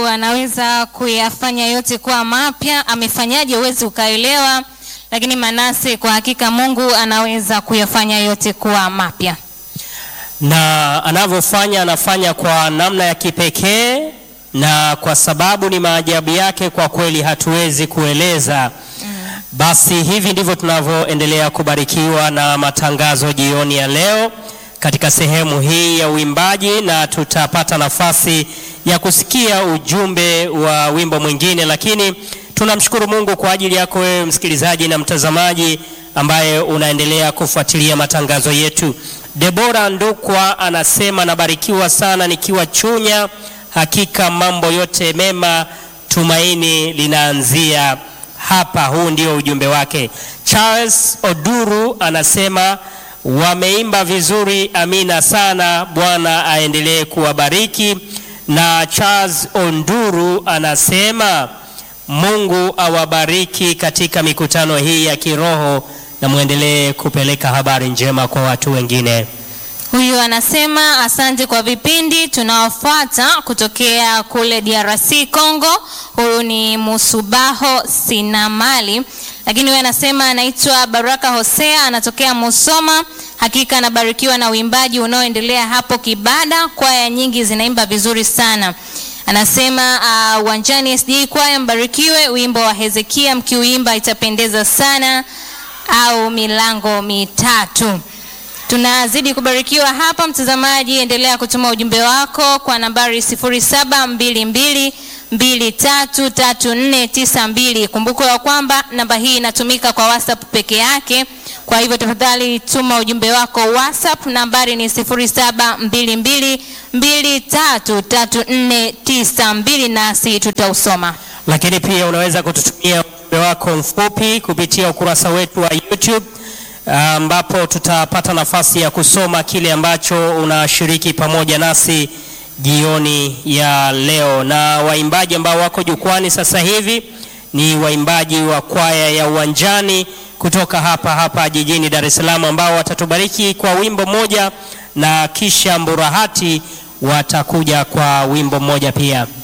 anaweza kuyafanya yote kuwa mapya. Amefanyaje? Huwezi ukaelewa, lakini Manase, kwa hakika Mungu anaweza kuyafanya yote kuwa mapya. na anavyofanya anafanya kwa namna ya kipekee, na kwa sababu ni maajabu yake, kwa kweli hatuwezi kueleza. Basi hivi ndivyo tunavyoendelea kubarikiwa na matangazo jioni ya leo katika sehemu hii ya uimbaji, na tutapata nafasi ya kusikia ujumbe wa wimbo mwingine, lakini tunamshukuru Mungu kwa ajili yako wewe msikilizaji na mtazamaji ambaye unaendelea kufuatilia matangazo yetu. Debora Ndukwa anasema nabarikiwa sana nikiwa Chunya, hakika mambo yote mema, tumaini linaanzia hapa. Huu ndio ujumbe wake. Charles Oduru anasema wameimba vizuri, amina sana, Bwana aendelee kuwabariki. Na Charles Onduru anasema Mungu awabariki katika mikutano hii ya kiroho na mwendelee kupeleka habari njema kwa watu wengine. Huyu anasema asante kwa vipindi tunaofuata kutokea kule DRC Congo. Huyu ni Musubaho Sinamali, lakini huyu anasema anaitwa Baraka Hosea, anatokea Musoma. Hakika anabarikiwa na uimbaji unaoendelea hapo Kibada, kwaya nyingi zinaimba vizuri sana. Anasema uh, uwanjani SDA kwaya mbarikiwe, wimbo wa Hezekia mkiuimba itapendeza sana, au milango mitatu. Tunazidi kubarikiwa hapa, mtazamaji, endelea kutuma ujumbe wako kwa nambari 0722233492. Kumbuka ya kwamba namba hii inatumika kwa WhatsApp peke yake, kwa hivyo tafadhali tuma ujumbe wako WhatsApp. Nambari ni 0722233492 nasi tutausoma. Lakini pia unaweza kututumia ujumbe wako mfupi kupitia ukurasa wetu wa YouTube ambapo tutapata nafasi ya kusoma kile ambacho unashiriki pamoja nasi jioni ya leo. Na waimbaji ambao wako jukwani sasa hivi ni waimbaji wa kwaya ya Uwanjani kutoka hapa hapa jijini Dar es Salaam ambao watatubariki kwa wimbo mmoja na kisha Mburahati watakuja kwa wimbo mmoja pia.